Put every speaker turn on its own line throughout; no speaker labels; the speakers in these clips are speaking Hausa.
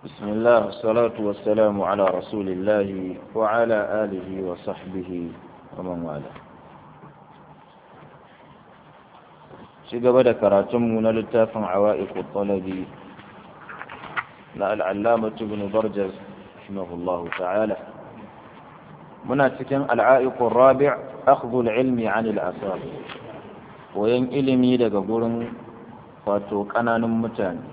بسم الله والصلاة والسلام على رسول الله وعلى آله وصحبه ومن والاه شقب ذكراتم من لتاف عوائق الطلب لا العلامة بن برجز رحمه الله تعالى مناسكا العائق الرابع أخذ العلم عن الآثار وين إلمي لقبول فاتو كنان متاني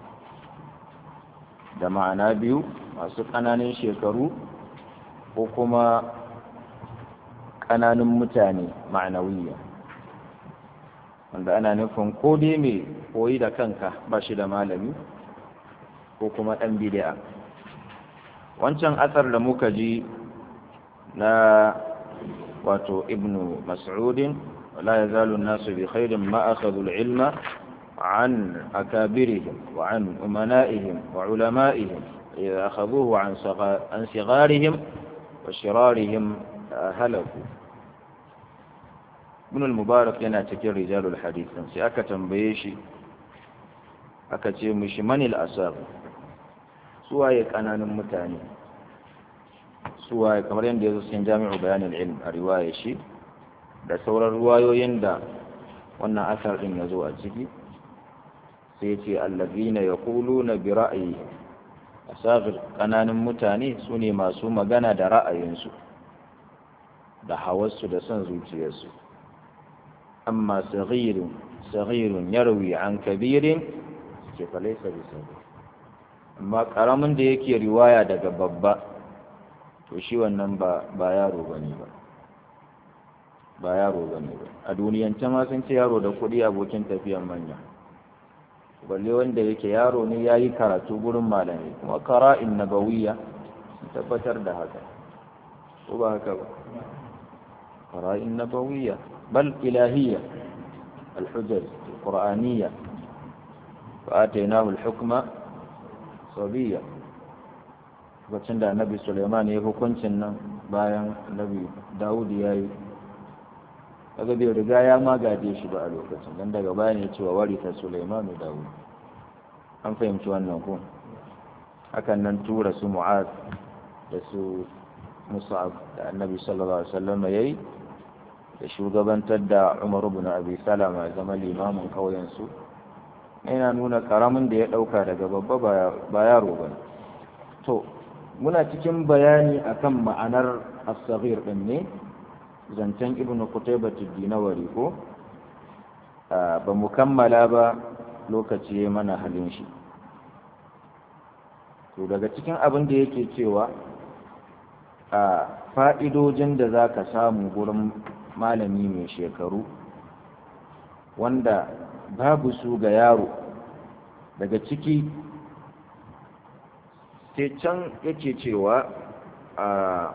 da ma'ana biyu masu ƙananan shekaru ko kuma ƙananun mutane ma'anawiya wanda ana nufin ko dai mai koyi da kanka ba shi da malami ko kuma ɗan bidi'a wancan asar da muka ji na wato ibnu mas'udin la yazalu nasu bi khairin ma akhadhu al-ilma عن أكابرهم وعن أمنائهم وعلمائهم إذا أخذوه عن عن صغارهم وشرارهم هلكوا ابن المبارك yana cikin rijalul hadith sai aka tambaye shi aka ce mishi manil asar suwaye kananan mutane suwaye kamar yadda yazo cikin jami'u bayanul ilm a riwaya shi da sauran ruwayoyin da wannan asar din yazo a ciki sai ce allazina yaquluna bi ra'yi asagir kananan mutane su ne masu magana da ra'ayinsu da hawarsu da son zuciyarsu amma saghirun saghirun yarwi an kabirin ke falaisa bi sabir amma karamin da yake riwaya daga babba to shi wannan ba ba yaro bane ba ba yaro bane ba a duniyance ma sun ce yaro da kuɗi abokin tafiyan manya balle wanda yake yaro ne ya yi karatu gurin malami kuma kara'in nabawiyya sun tabbatar da haka ko ba haka ba kara'in nabawiyya bal ilahiyya alhujjar qur'aniyya fa atainahu alhukma sabiyya lokacin da annabi suleiman ya hukuncin nan bayan annabi dawud ya yi kaga bai riga ya magaje shi ba a lokacin dan daga baya ne cewa warita Sulaimanu Dawud an fahimci wannan ko hakan nan tura su Mu'az da su Mus'ab da Annabi sallallahu alaihi wasallam yayi da shugabantar da Umar ibn Abi Salama zama limamin kauyen su yana nuna karamin da ya dauka daga babba ba yaro ba to muna cikin bayani akan ma'anar as-saghir din ne zancen ibn Qutaybah dinawari ko ba mu kammala ba lokaci ya mana halin shi to daga cikin abin da yake cewa a fa'idojin da za ka samu gurin malami mai shekaru wanda babu su ga yaro daga ciki sai can yake cewa a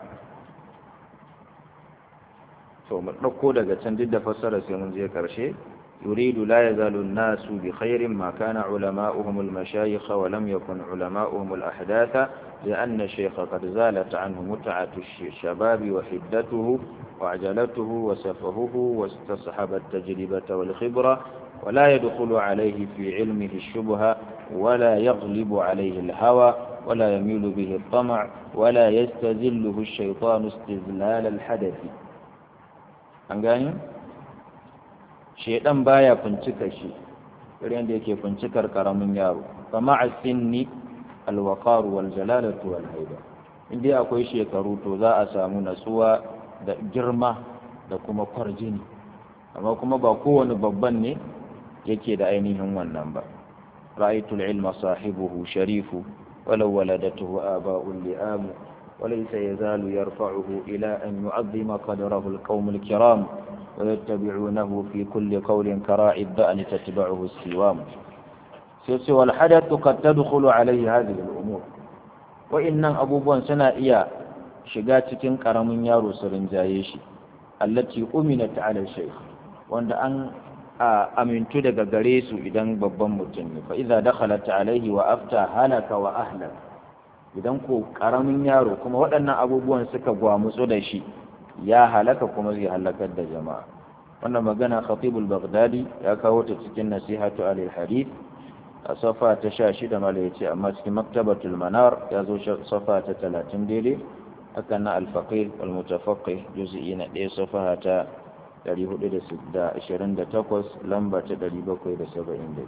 to mu ɗauko daga can duk da fassara sai mun je ƙarshe يريد لا يزال الناس بخير ما كان علماؤهم المشايخ ولم يكن علماؤهم الأحداث لأن الشيخ قد زالت عنه متعة الشباب وحدته وعجلته وسفهه واستصحب التجربة والخبرة ولا يدخل عليه في علمه الشبهة ولا يغلب عليه الهوى ولا يميل به الطمع ولا يستذله الشيطان استذلال الحدث أنقاني shaidan baya fincika shi irin da yake fincikar karamin yaro kama a sinni alwaqar wal jalalatu wal haiba inda akwai shekaru to za a samu natsuwa da girma da kuma kwarjini amma kuma ba kowane babban ne yake da ainihin wannan ba ra'aytul ilma sahibuhu sharifu walau waladatuhu aba'un li'amu وليس يزال يرفعه إلى أن يعظم قدره القوم الكرام ويتبعونه في كل قول كراعي الدأن تتبعه السوام سوى الحدث قد تدخل عليه هذه الأمور وإن أبو بون سنا إيا شقاتك كرم يارو سرنجايش التي أمنت على الشيخ وأن أن أمنت دق غريس إذن ببن متن فإذا دخلت عليه وأفتى هلك وأهلك idan ko karamin yaro kuma waɗannan abubuwan suka gwamutsu da shi ya halaka kuma zai halakar da jama'a wannan magana khatibul baghdadi ya kawo ta cikin nasihatu alil hadith a safa ta sha shida mala ya ce amma cikin maktabatul manar ya zo safa ta talatin daidai haka na alfaƙir walmutafaƙi juzi'i na ɗaya safa ta 428 lamba ta 772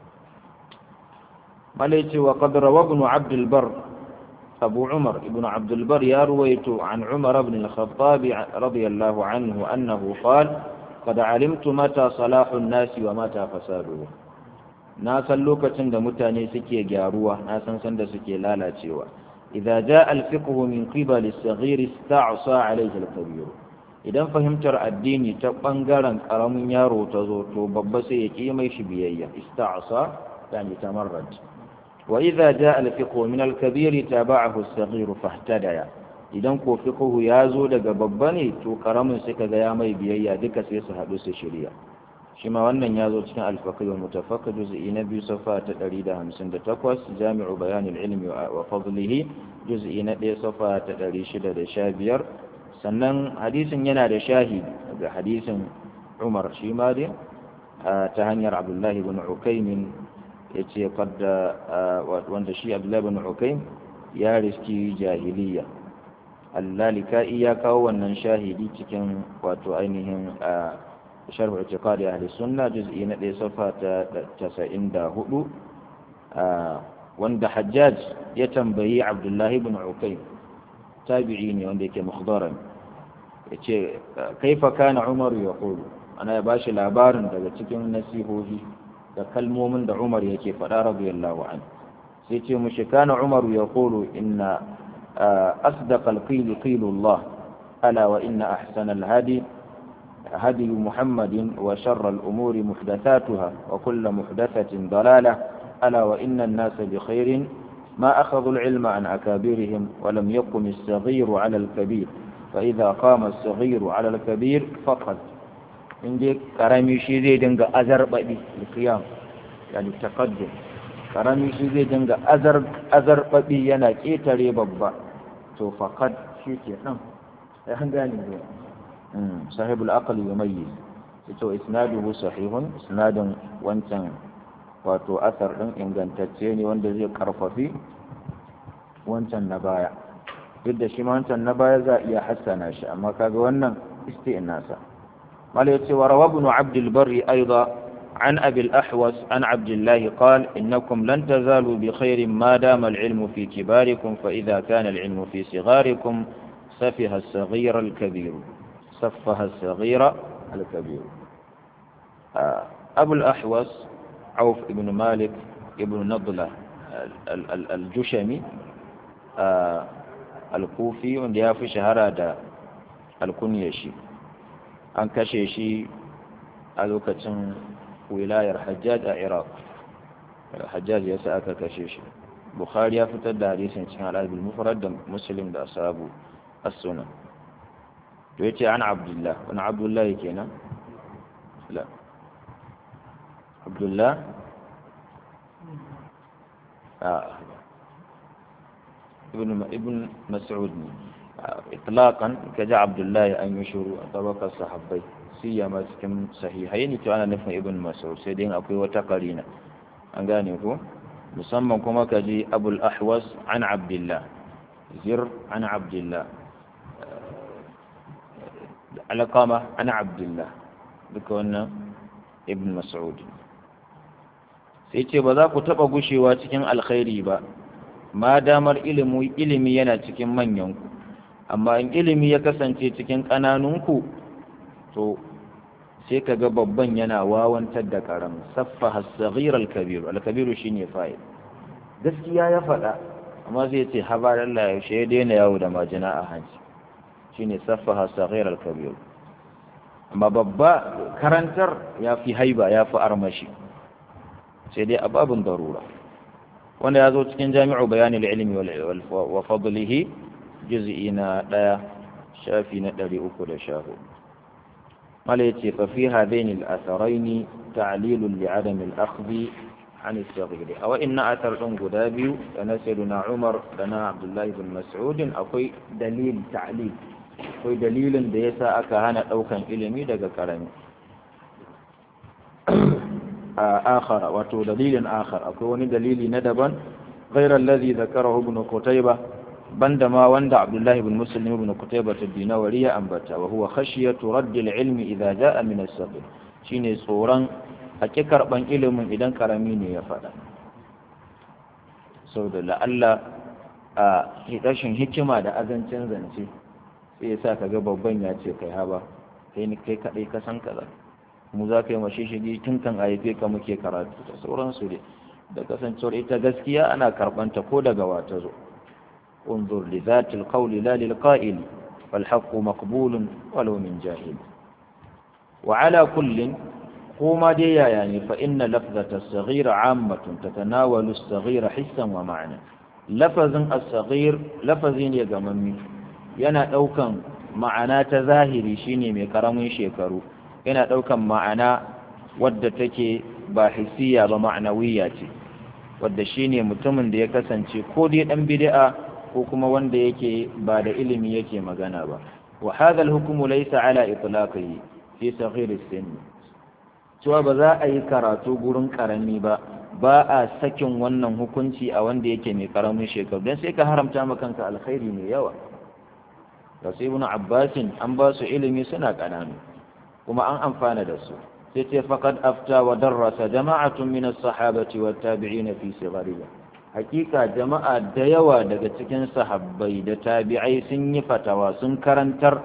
mala ya ce wa ƙadarawa ibn abdulbar أبو عمر ابن عبد البر يرويت عن عمر بن الخطاب رضي الله عنه أنه قال قد علمت متى صلاح الناس ومتى فساده na san lokacin da mutane suke gyaruwa na san san da suke lalacewa idza jaa al-fiqh min qibal as-saghir ista'sa alayhi al-kabir idan fahimtar addini ta bangaren karamin yaro ta zo to babba sai ya ki mai shi biyayya ista'sa yani tamarrad wa idza jaa al-fiqh min al-kabir taba'ahu as-saghir fahtadaya idan ko fiqh ya zo daga babba ne to karamin sai kaga ya mai biyayya duka sai su hadu su shirya shi ma wannan ya zo cikin alfaƙi wa mutafaka juz'i na biyu safa ta 158 jami'u bayanin ilmi wa fadlihi juz'i na ɗaya safa ta 615 sannan hadisin yana da shahid ga hadisin umar shi ma dai ta hanyar abdullahi bin ukaimin ya ce wanda shi abdullahi bin ukaim ya riski jahiliya allalika'i ya kawo wannan shahidi cikin wato ainihin شرح اعتقاد أهل السنة جزء نقل صفحة تسعين دا هدو وند حجاج يتنبهي عبد الله بن عقيم تابعيني وند يكي مخضرا كيف كان عمر يقول أنا يباش العبار daga cikin nasihohi da kalmomin da Umar yake faɗa radiyallahu anhu sai ce mushi kana Umar yaqulu inna asdaqal qil qilullah ala wa inna ahsanal hadi هدي محمد وشر الأمور محدثاتها وكل محدثة ضلالة ألا وإن الناس بخير ما أخذوا العلم عن أكابرهم ولم يقم الصغير على الكبير فإذا قام الصغير على الكبير فقد عندك كرامي شيزي دنگا أزر بدي القيام يعني التقدم كرامي شيزي دنگا أزر أزر بدي ينا كيتري ببا تو فقد شيكي نعم يهنغاني دي صاحب العقل يميز ito isnaduhu sahihun isnadin wancan wato asar din ingantacce ne wanda zai karfafi wancan na baya duk da shi ma wancan na baya za a iya hassana shi amma kaga wannan isti'nasa mala yace wa rawa ibn abd al-barri aidan عن أبي الأحوص عن عبد الله قال إنكم لن تزالوا بخير ما دام العلم في كباركم فإذا كان العلم في صغاركم سفه الصغير الكبير سفه الصغير الكبير أبو الأحوص عوف بن مالك ابن نضلة الجشمي الكوفي wanda ya fi shahara da alkunyar shi an kashe shi a lokacin wilayar hajjaj a iraq hajjaj ya sa aka kashe shi bukhari ya fitar da hadisin cikin al'adul mufrad da muslim da asabu as-sunan to yace an abdullah wani abdullah kenan la abdullah ابن ابن مسعود اطلاقا كجا عبد الله ان يشوروا طبق الصحابي سيما cikin sahihaini to ana nufin ibn mas'ud sai dai akwai wata karina an gane ko musamman kuma kaji abul ahwas an abdullah zir an abdullah alqama an abdullah duka wannan ibn mas'ud sai ce ba za ku taba gushewa cikin alkhairi ba ma damar ilimi ilimi yana cikin manyanku amma in ilimi ya kasance cikin ƙananunku to sai ka ga babban yana wawantar da karam saffa as-saghir al-kabir al-kabir shine fa'il gaskiya ya faɗa amma zai ce habar Allah ya shi daina yawo da majina a hanci shine saffa as-saghir al-kabir amma babba karantar ya fi haiba ya fi armashi sai dai ababun darura wanda ya zo cikin jami'u bayanin ilimi wa fadlihi juz'i na ɗaya shafi na ɗari uku da sha hudu mala ya ce fa fi hadaini al-atharaini ta'lilun li adam al-akhdhi an as-saghir aw inna athar din guda biyu da na sayyidina Umar da na Abdullah ibn Mas'ud akwai dalil ta'lil akwai dalilin da yasa aka hana daukan ilimi daga karami akhara wato dalilin akhar akwai wani dalili na daban غير الذي ذكره ابن قتيبة بندما وند عبد الله بن مسلم بن قتيبة الدينوري أنبتا وهو خشية رد العلم إذا جاء من السبب شيني صورا أككر بان إلم إذن كرميني يفعل سود لألا rashin hikima da azancin zance sai ya sa ka ga babban ya ce kai haba kai ni kai kadai ka san kaza mu za ka yi mashi shigi tun kan haife ka muke karatu da sauransu dai da kasancewar ita gaskiya ana karbanta ko daga wata zo unzur li zatil qawli la lil qa'il wal haqqu maqbulun walau min jahil wa ala kullin kuma dai yaya ne fa inna lafzata as-saghir 'ammatun tatanawalu as-saghir hissan wa ma'na lafazin as-saghir lafazi ne gamammi yana daukan ma'ana ta zahiri shine mai karamin shekaru yana daukan ma'ana wadda take ba hissiya ba ma'anawiya ce wadda shine mutumin da ya kasance ko dai dan bid'a ko kuma wanda yake ba da ilimi yake magana ba wa hadha al-hukmu laysa ala itlaqihi fi saghir as-sin cewa ba za a yi karatu gurin karami ba ba a sakin wannan hukunci a wanda yake mai karamin shekaru dan sai ka haramta ma kanka alkhairi mai yawa da sai ibn abbasin an ba su ilimi suna kananu kuma an amfana da su sai ce faqad afta wa darrasa jama'atun min as-sahabati wat tabi'in fi sighariha hakika jama'a da yawa daga cikin sahabbai da tabi'ai sun yi fatawa sun karantar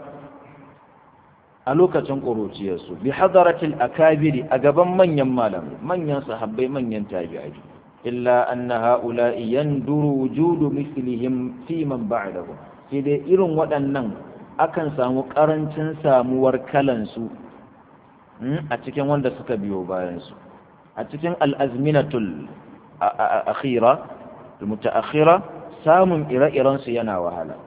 a lokacin ƙuruciyarsu bi hadaratil akabiri a gaban manyan malamai manyan sahabbai manyan tabi'ai illa anna ha'ula'i yanduru wujudu mislihim fi man ba'dahu sai dai irin waɗannan akan samu ƙarancin samuwar kalansu a cikin wanda suka biyo bayansu a cikin al'azminatul akhira da mutaakhira samun ire-irensu yana wahala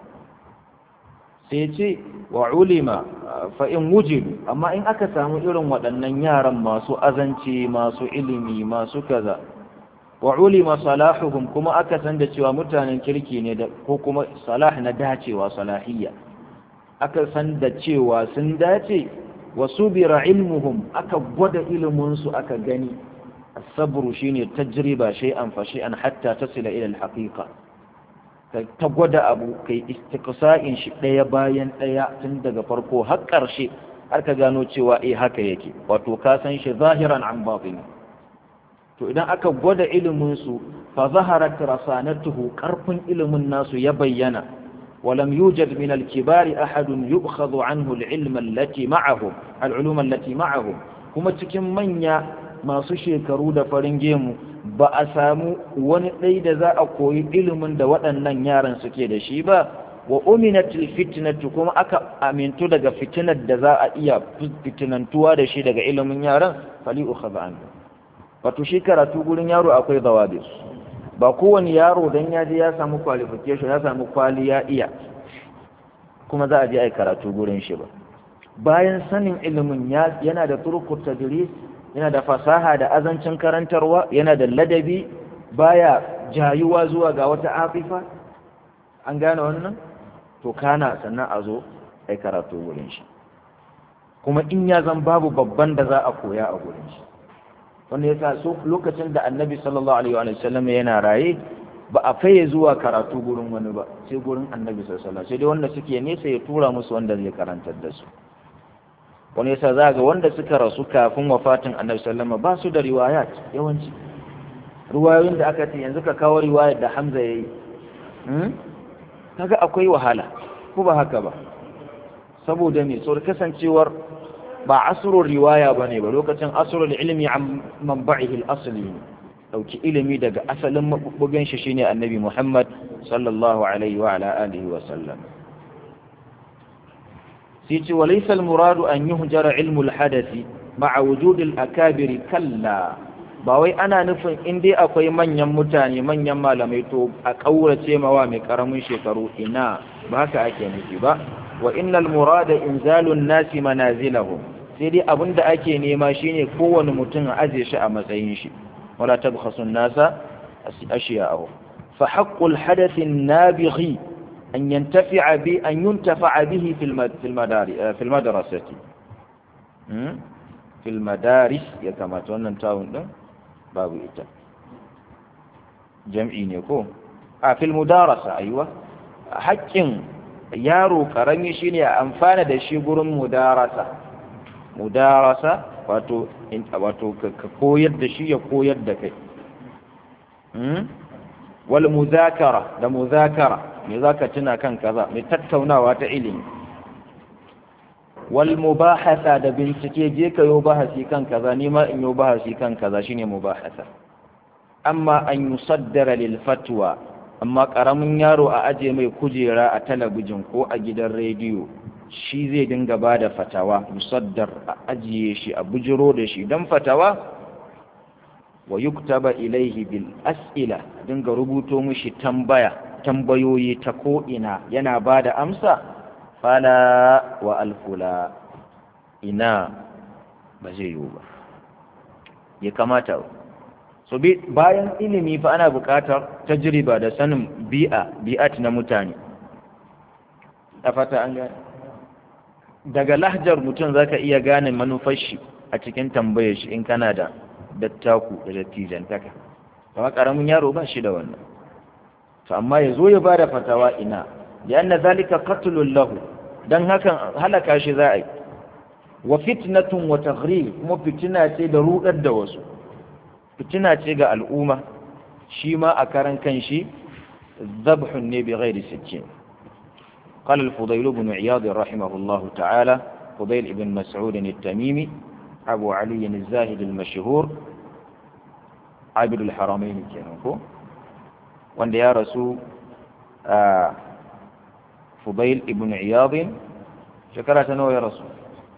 sai ce wa ulima fa in wujidu amma in aka samu irin waɗannan yaran masu azanci masu ilimi masu kaza wa ulima salahuhum kuma aka san da cewa mutanen kirki ne da ko kuma salah na dacewa salahiyya aka san da cewa sun dace wa subira ilmuhum aka gwada ilimin su aka gani as-sabru shine tajriba shay'an fa shay'an hatta tasila ila al-haqiqa ta gwada abu kai istiqsa'in shi daya bayan daya tun daga farko har karshe har ka gano cewa eh haka yake wato ka san shi zahiran an batini to idan aka gwada ilimin su fa zaharat rasanatuhu karfin ilimin nasu ya bayyana ولم يوجد من الكبار أحد يؤخذ عنه العلم التي معهم العلوم التي معهم kuma cikin manya masu shekaru da farin gemu ba a samu wani ɗai da za a koyi ilimin da waɗannan yaran suke da shi ba wa uminatil fitnatu kuma aka amintu daga fitinar da za a iya fitinantuwa da shi daga ilimin yaran fali ukhadha anhu wato shi karatu gurin yaro akwai zawabis ba kowane yaro dan ya je ya samu qualification ya samu kwali ya iya kuma za a je ai karatu gurin shi ba bayan sanin ilimin yana da turkut tadris yana da fasaha da azancin karantarwa yana da ladabi baya jayuwa zuwa ga wata afifa an gane wannan to kana sannan a zo ai karatu gurin shi kuma in ya zan babu babban da za a koya a gurin shi wanda ya sa so lokacin da annabi sallallahu alaihi wa sallam yana raye ba a faye zuwa karatu gurin wani ba sai gurin annabi sallallahu alaihi sai dai wanda suke nesa ya tura musu wanda zai karantar da su wani yasa za ga wanda suka rasu kafin wafatin annabi sallallahu alaihi ba su da riwayat yawanci riwayoyin da aka ce yanzu ka kawo riwayar da Hamza yayi kaga akwai wahala ko ba haka ba saboda me saboda kasancewar ba asrul riwaya bane ba lokacin asrul ilmi an manba'ihi al-asli dauki ilimi daga asalin mabubbugan shi shine annabi Muhammad sallallahu alaihi wa ala alihi wa sallam sai ce walaysa al-muradu an yuhjara ilmu al-hadathi ma'a wujud al-akabir kalla ba wai ana nufin in dai akwai manyan mutane manyan malamai to a kaurace mawa mai karamin shekaru ina ba haka ake nufi ba wa innal murada inzalun nasi manazilahum sai dai abinda ake nema shine kowane mutum a aje shi a matsayin shi wala tabkhasu nasa ashiya'ahu fa haqqul hadath an-nabighi an yantafi'a bi an yuntafa'a bihi fil fil madari fil madrasati في fil madaris ya kamata wannan tawun din babu ita jam'i ne ko a fil mudarasa aiwa haƙƙin yaro karami shine a amfana da shi gurin mudarasa mudarasa wato wato ka koyar da shi ya koyar da kai wal muzakara da muzakara me zaka tuna kan kaza mai tattaunawa ta ilimi wal mubahasa da bincike je ka yo bahasi kan kaza ni ma in yo bahasi kan kaza shine mubahasa amma an yusaddara lil fatwa amma karamin yaro a aje mai kujera a talabijin ko a gidan rediyo shi zai dinga ba da fatawa musaddar a ajiye shi a bujiro da shi don fatawa wa yuktaba ilaihi bil as'ila dinga rubuto mishi tambaya tambayoyi ta ko'ina yana ba da amsa fala wa alfula ina ba zai yiwu ba ya kamata so bayan ilimi fa ana buƙatar tajriba da sanin bi'a bi'at na mutane a fata an gane daga lahjar mutum zaka iya gane manufar shi a cikin tambayar shi in kana da dattaku da dattijantaka kuma karamin yaro ba shi da wannan to amma ya zo ya bada fatawa ina lianna zalika qatlun lahu dan hakan halaka shi za a yi wa fitnatun wa taghrib kuma fitina ce da rudar da wasu fitina ce ga al'umma shi ma a karan kanshi zabhun ne bi ghairi sijjin قال الفضيل بن عياض رحمه الله تعالى فضيل بن مسعود التميمي أبو علي الزاهد المشهور عابد الحرمين كانوا وان يا رسول آه فضيل بن عياض شكرا نو يا رسول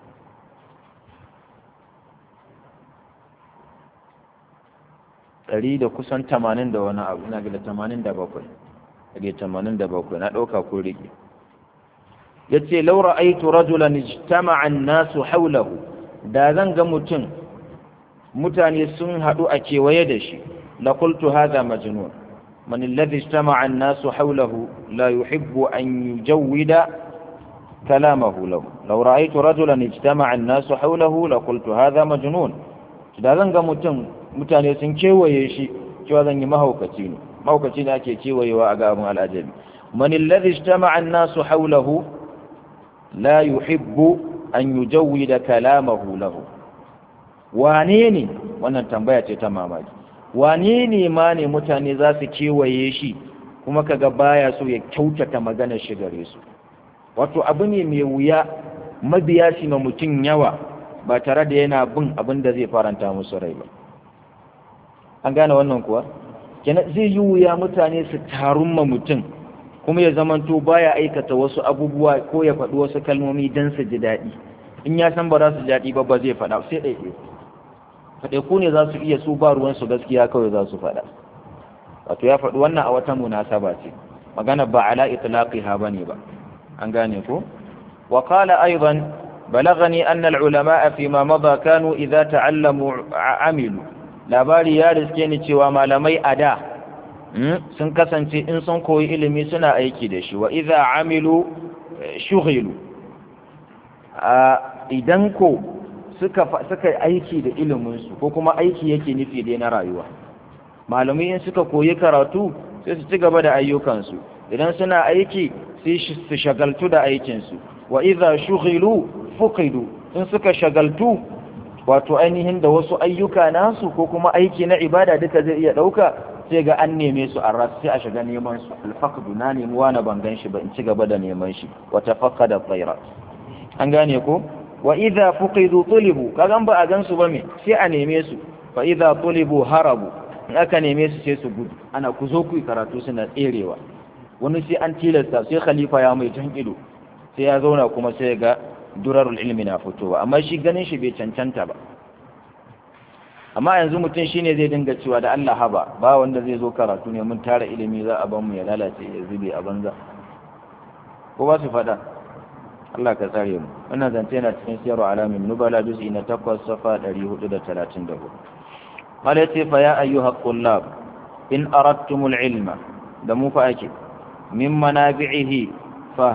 ɗari da kusan tamanin da wani abu ina ga da tamanin da bakwai ɗari tamanin da bakwai na ɗauka ko rike ya ce laura aitu rajulan ijtama'a nasu haulahu da zan ga mutum mutane sun haɗu a kewaye da shi la qultu hadha majnun man alladhi ijtama'a an-nasu hawlahu la yuhibbu an yujawwida kalamahu lahu law ra'aytu rajulan ijtama'a an-nasu hawlahu la qultu hadha majnun da zan ga mutum mutane sun kewaye shi cewa zan yi mahaukaci ne mahaukaci ne ake kewayewa a ga abin al'ajabi man alladhi ijtama'a an-nasu hawlahu la yuhibbu an yujawwida kalamahu lahu wane ne wannan tambaya ce ta mamaki wane ne ma ne mutane za su kewaye shi kuma kaga baya so ya kyautata maganar shi gare su wato abu ne mai wuya mabiya shi ma mutum yawa ba tare da yana bin abin da zai faranta musu rai ba an gane wannan kuwa kenan zai yi wuya mutane su tarun ma mutum kuma ya zamanto baya aikata wasu abubuwa ko ya faɗi wasu kalmomi don su ji daɗi in ya san ba za su ji daɗi ba ba zai faɗa sai ɗaiɗai faɗaiku ne za su iya su ba ruwansu gaskiya kawai za su faɗa wato ya faɗi wannan a wata munasaba ce magana ba ala itlaqiha bane ba an gane ko wa qala aidan balagani anna al-ulama fi ma madha kanu idza ta'allamu amilu labari ya riske ni cewa malamai a da sun kasance in sun koyi ilimi suna aiki da shi wa idza amilu shughilu idan ko suka suka aiki da iliminsu ko kuma aiki yake nufi dai na rayuwa malamai in suka koyi karatu sai su ci gaba da ayyukansu idan suna aiki sai su shagaltu da aikinsu wa idza shughilu fuqidu in suka shagaltu wato ainihin da wasu ayyuka nasu ko kuma aiki na ibada duka zai iya dauka sai ga an neme su a ras sai a shiga neman su alfaqdu na nemi wani ban gan shi ba in ci gaba da neman shi wa tafaqqada tsairat an gane ko wa idza fuqidu tulibu kagan ba a gansu ba me sai a neme su fa idza tulibu harabu in aka neme su sai su gudu ana ku zo ku karatu suna tserewa wani sai an tilasta sai khalifa ya mai jan ido sai ya zauna kuma sai ga durarul ilmi na fitowa amma shi ganin shi bai cancanta ba amma yanzu mutum shine zai dinga cewa da Allah haba ba wanda zai zo karatu ne mun tara ilimi za a ban mu ya lalace ya zube a banza ko ba su faɗa Allah ka tsare mu wannan zance yana cikin siyarwa alamin nubala juz'i na 8 safa 434 qala ce fa ya ayyuha qullab in aradtumul ilma da mu fa ake min manabi'ihi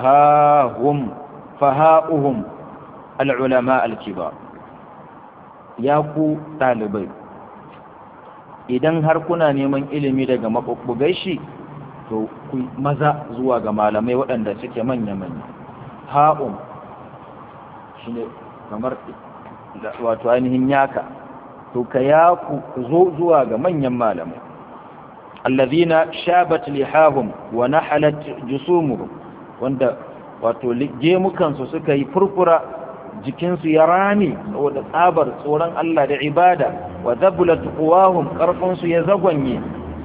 fahahum fahauhum al ulama al kibar ya ku ɗalibai idan har kuna neman ilimi daga maɓuɓɓugai shi to ku maza zuwa ga malamai waɗanda suke manya-manya ha'un shi ne kamar wato ainihin yaka to ka ya ku zo zuwa ga manyan malamai allazina shabat lihahum wa nahalat jusumuhum wanda wato gemukansu suka yi furfura jikinsu ya rame saboda tsabar tsoron Allah da ibada wa zabulat quwahum karfinsu ya zagwanye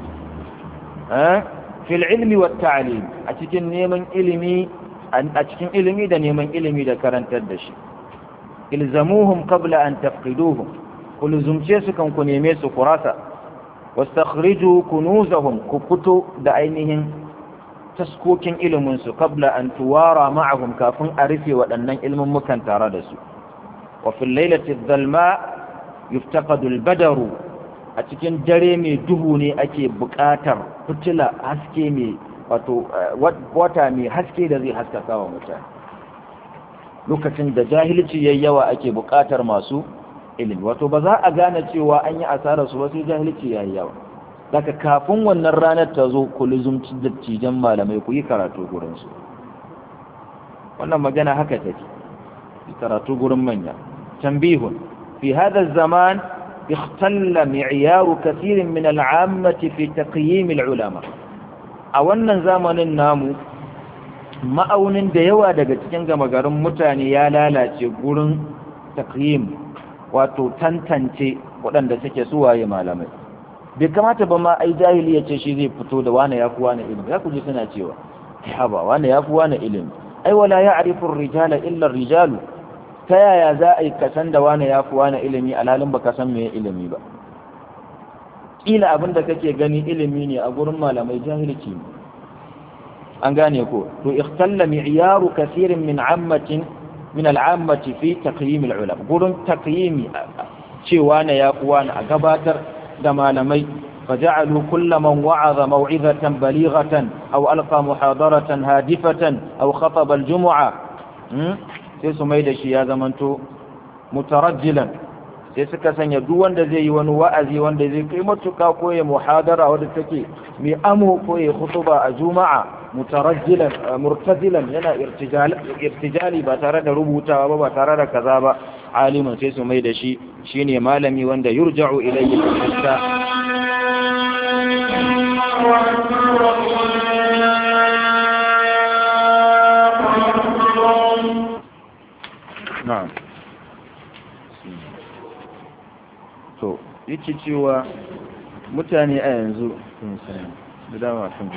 fil ilmi wa ta'lim a cikin neman ilimi a cikin ilimi da neman ilimi da karantar da shi ilzamuhum qabla an tafqiduhum kulzumce su kan ku neme su kurasa wastakhriju kunuzahum ku fito da ainihin taskokin iliminsu kabla an tuwara ma'ahum kafin a rufe waɗannan ilmummukan tare da su wa fil lailati dhalma yuftaqadu al-badaru a cikin dare mai duhu ne ake buƙatar fitila haske mai wato wata mai haske da zai haskaka wa mutane lokacin da jahilci yayi yawa ake buƙatar masu ilimi wato ba za a gane cewa an yi asarar su ba sai jahilci yayi yawa daga kafin wannan ranar ta zo ku lizumci dattijan malamai ku yi karatu gurinsu wannan magana haka take yi karatu gurin manya tambihun fi hada zaman ikhtalla mi'yaru kathirin min al'ammati fi taqyim al'ulama a wannan zamanin namu ma'aunin da yawa daga cikin gama garin mutane ya lalace gurin taqyim wato tantance waɗanda suke suwaye malamai bai kamata ba ma ai jahili ya ce shi zai fito da wane ya fi wane ilimi ya ku ji suna cewa haba wane ya fi wane ilimi ai wala ya arifin rijala illa rijalu ta yaya za a yi kasan da wane ya fi wane ilimi alhalin ba ka san me ilimi ba kila abin da kake gani ilimi ne a gurin malamai jahilci ne an gane ko to ikhtalla mi'yaru kathirin min ammatin min al'ammati fi taqyim al'ulama gurin taqyimi cewa na ya fi wane a gabatar da malamai فجعلوا كل من وعظ موعظة بليغة أو ألقى محاضرة هادفة أو خطب الجمعة sai su mai da shi ya zamanto mutarajjilan sai suka sanya duk wanda zai yi wani wa'azi wanda zai kai matuka ko ya muhadara wadda take mai amo ko ya khutuba a juma'a mutarajjilan murtazilan yana irtijali ba tare da rubutawa ba ba tare da kaza ba aliman sai su mai da shi shine malami wanda yurja'u ilayhi al na'am to yake cewa mutane a yanzu da dama sun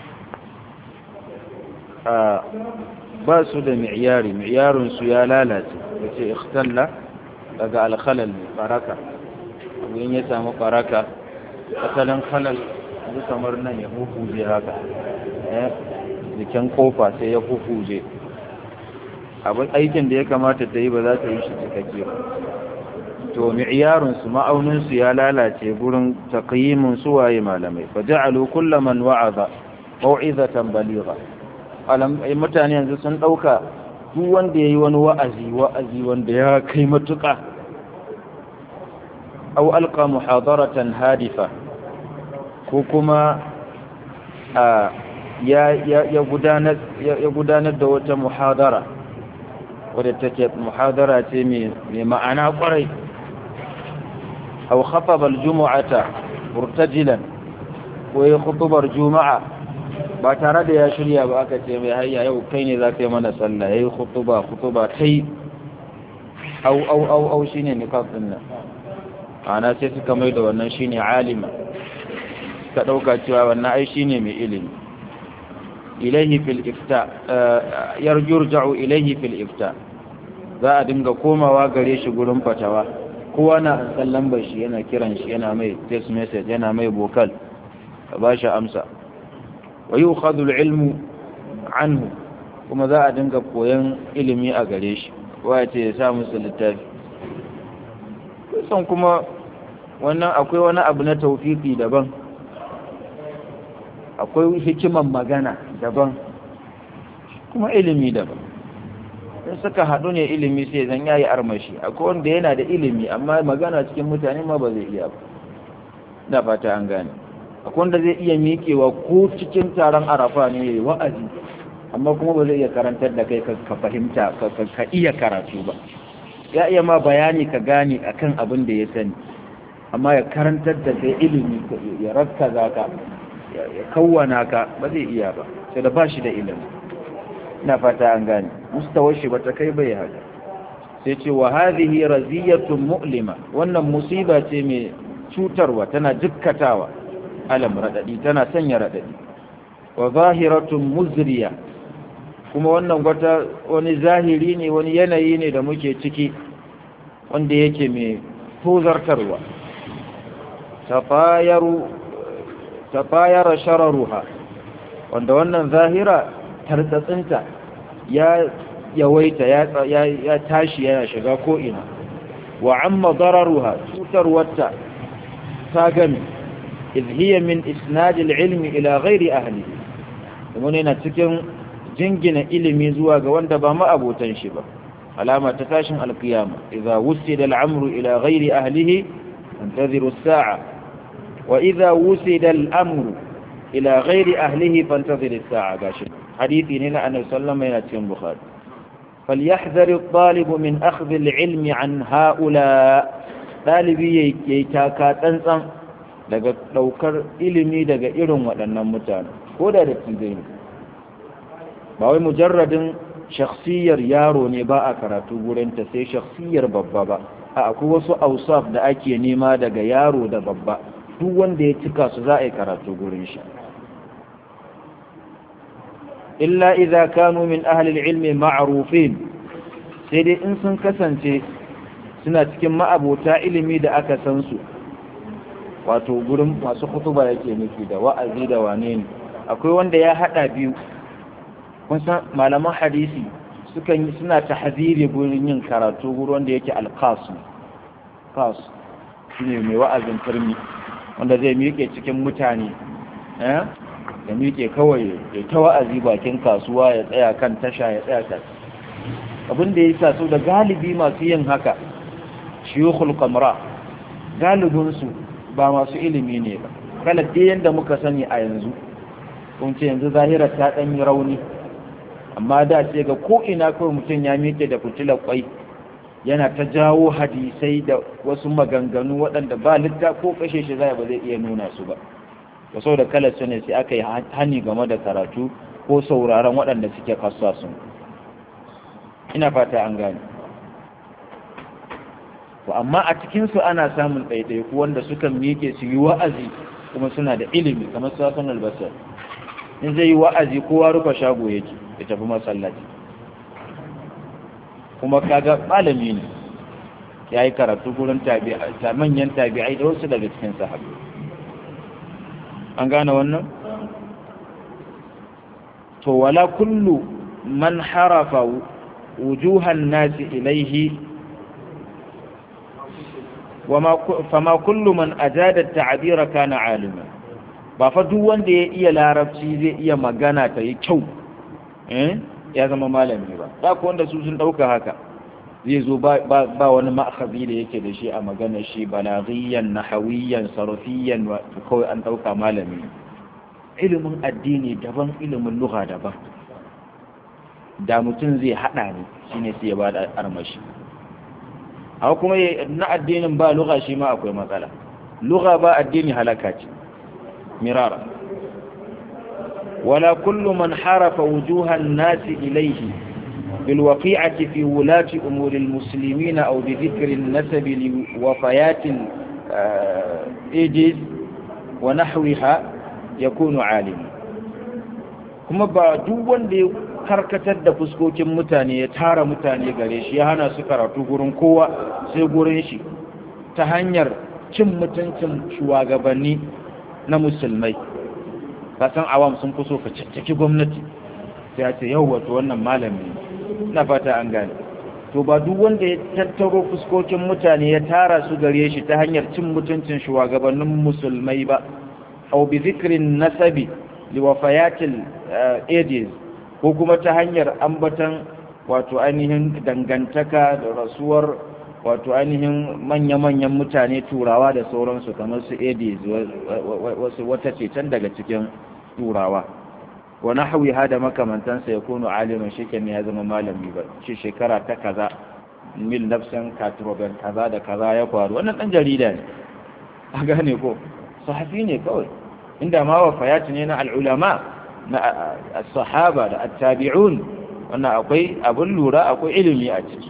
a ba su da mi'yari mi'yarinsu ya lalace da ce ikhtalla daga alkhalal baraka in ya samu baraka asalin khalal yanzu kamar nan ya hukuje haka jikin kofa sai ya hukuje abin aikin da ya kamata ta yi ba za ta yi shi cikakke ba to mi'yarinsu ma'auninsu ya lalace gurin taqyimin suwaye malamai fa ja'alu kullu man wa'aza mau'izatan baligha alam mutane yanzu sun dauka duk wanda yayi wani wa'azi wa'azi wanda ya kai matuka aw alqa muhadaratan hadifa ko kuma ya ya gudanar ya gudanar da wata muhadara wadda take muhadara ce mai ma'ana kwarai aw khataba aljum'ata murtajilan ko ya khutubar juma'a ba tare da ya shirya ba aka ce mai hayya yau kai ne za ka yi mana sallah yayi khutuba khutuba tai au au au au shine niqab din nan ana sai suka mai da wannan shine alima ka dauka cewa wannan ai shine mai ilimi ilaihi fil ifta yarjurja'u ilaihi fil ifta za a dinga komawa gare shi gurin fatawa kowa na san lambar shi yana kiran shi yana mai text message yana mai bokal ka ba shi amsa wa yukhadhu al-ilmu anhu kuma za a dinga koyan ilimi a gare shi ya ce ya sa musu littafi kusan kuma wannan akwai wani abu na tawfiki daban akwai hikiman magana daban kuma ilimi daban in suka haɗu ne ilimi sai zan yayi armashi akwai wanda yana da ilimi amma magana cikin mutane ma ba zai iya ba da fata an gane akwai wanda zai iya miƙewa ko cikin taron arafa ne yayi wa'azi amma kuma ba zai iya karantar da kai ka fahimta ka iya karatu ba ya iya ma bayani ka gane akan abin da ya sani amma ya karantar da kai ilimi ya rakkaza ka ya kawwana ka ba zai iya ba sai da ba shi da ilimi ina fata an gane mustawar shi bata kai bai haka sai ce wa hadhihi raziyatun mu'lima wannan musiba ce mai cutarwa tana jikkatawa alam radadi tana sanya radadi wa zahiratun muzriya kuma wannan wata wani zahiri ne wani yanayi ne da muke ciki wanda yake mai tozartarwa tafayaru tafayara shararuha wanda wannan zahira tartsatsinta ya yawaita ya tashi yana shiga ko'ina wa amma dararuha cutarwarta ta gami izhiyar min isnadil ilmi ila ghairi ahli wani na cikin jingina ilimi zuwa ga wanda ba ma'abotan shi ba alama ta tashin alkiyama idza wusida al'amru ila ghairi ahlihi antaziru as-sa'a wa idza wusida al'amru ila ghairi ahlihi fantazir as-sa'a gashi hadisi ne na annabi sallallahu alaihi wasallam cikin bukhari فليحذر الطالب من أخذ العلم عن هؤلاء ɗalibi ya yi taka tsantsan daga ɗaukar ilimi daga irin waɗannan mutane ko da da tizai ne ba wai mujarradin shakhsiyar yaro ne ba a karatu gurinta sai shakhsiyar babba ba a akwai wasu ausaf da ake nema daga yaro da babba duk wanda ya cika su za a yi karatu gurin shi illa idza kanu min ahli ilmi ma'rufin sai dai in sun kasance suna cikin ma'abota ilimi da aka san su wato gurin masu kutuba yake nufi da wa'azi da wane ne akwai wanda ya hada biyu kun san malaman hadisi sukan yi suna tahziri gurin yin karatu gurin wanda yake alqas qas shine mai wa'azin turmi wanda zai miƙe cikin mutane eh ya miƙe kawai ya ta wa'azi bakin kasuwa ya tsaya kan tasha ya tsaya kan abin da ya sa su da galibi masu yin haka shiyukul kamra galibinsu ba masu ilimi ne ba galibin yadda muka sani a yanzu kun ce yanzu zahirar ta ɗan yi rauni amma da ce ga ko'ina kawai mutum ya miƙe da fitilar kwai yana ta jawo hadisai da wasu maganganu waɗanda ba litta ko kashe shi zai ba zai iya nuna su ba da sau da kalar su ne sai aka yi hani game da karatu ko sauraron waɗanda suke kasuwa sun ina fata an gane to amma a cikinsu ana samun ɗaiɗaiku wanda suka miƙe su yi wa'azi kuma suna da ilimi kamar su hasan albasar in zai yi wa'azi kowa rufe shago yake ya tafi masallaci kuma kaga malami ne ya yi karatu gurin manyan tabi'ai da wasu daga cikin sahabbai an gane wannan to wala kullu man harafa wujuhan nasi ilaihi fama kullu man ajada ta'abira kana alima ba fa duk wanda ya iya larabci zai iya magana ta yi kyau eh ya zama malami ba da ku wanda su sun dauka haka zai zo ba wani ma'akazi da yake da shi a magana shi balaghiyan nahawiyan sarfiyan kawai an dauka malami ilimin addini daban ilimin lugha daban da mutum zai hada ne shine sai ya bada armashi haka kuma na addinin ba lugha shi ma akwai matsala lugha ba addini halaka ce mirara wala kullu man harafa wujuhan nasi ilayhi بالوقيعة في ولاة أمور المسلمين أو بذكر النسب لوفيات الإيديز ونحوها يكون عالما kuma ba duk wanda ya karkatar da fuskokin mutane ya tara mutane gare shi ya hana su karatu gurin kowa sai gurin shi ta hanyar cin mutuncin shugabanni na musulmai kasan awam sun fi so ka caccaki gwamnati sai ya ce yau wato wannan malami na fata an gane to ba duk wanda ya tattaro fuskokin mutane ya tara su gare shi ta hanyar cin mutuncin shugabannin musulmai ba au bi zikrin nasabi li wafayatil ages ko kuma ta hanyar ambatan wato ainihin dangantaka da rasuwar wato ainihin manya-manyan mutane turawa da sauransu kamar su edis wasu wata ce can daga cikin turawa wani hawi hada makamantansa ya kono alimin shi ya zama malami ba shi shekara ta kaza mil nafsan katroben kaza da kaza ya faru wannan dan jarida ne a gane ko sahafi ne kawai inda ma wafayati ne na al'ulama na sahaba da attabi'un wannan akwai abin lura akwai ilimi a ciki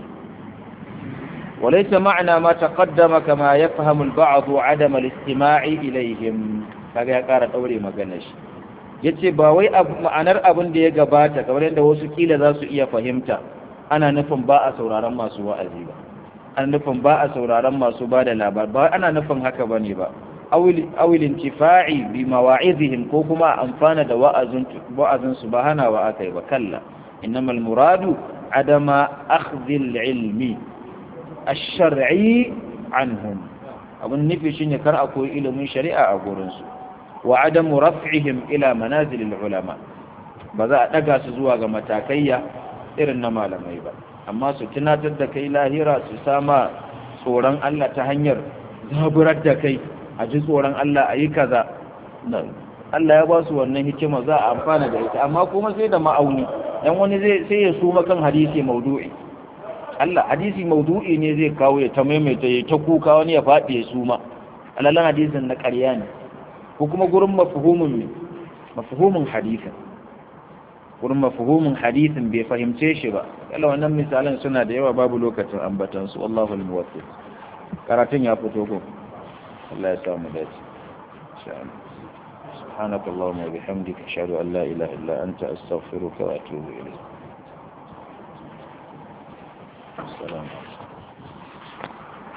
وليس معنى ما تقدم كما يفهم البعض عدم الاستماع إليهم kaga ya ƙara ɗaure maganar shi ya ce ba wai ma'anar abin da ya gabata kamar yadda wasu kila za su iya fahimta ana nufin ba a sauraron masu wa'azi ba ana nufin ba a sauraron masu ba da labar ba ana nufin haka ba ne ba awilin tifa'i bi mawa'izihim ko kuma amfana da wa'azin su ba hana wa aka yi ba kalla innamal muradu adama akhdhil ilmi ash-shar'i anhum abun nufi shine kar a koyi ilimin shari'a a gurin su wa adamu raf'ihim ila manazilil ulama ba za a daga su zuwa ga matakaiya irin na malamai ba amma su tunatar da kai lahira su sama tsoron Allah ta hanyar zaburar da kai a ji tsoron Allah a yi kaza Allah ya ba su wannan hikima za a amfana da ita amma kuma sai da ma'auni dan wani zai sai ya suma kan hadisi maudu'i Allah hadisi maudu'i ne zai kawo ya ta maimaita ya ta kuka wani ya faɗi ya suma alalan hadisin na ƙarya ne ko kuma gurin mafhumin ne mafhumin hadisin gurin mafhumin hadisin bai fahimce shi ba kala wannan misalan suna da yawa babu lokacin ambatan su wallahu al-muwaffiq karatun ya fito ko Allah ya samu dace insha Allah سبحانك اللهم وبحمدك أشهد أن لا إله إلا أنت أستغفرك وأتوب إليك السلام عليكم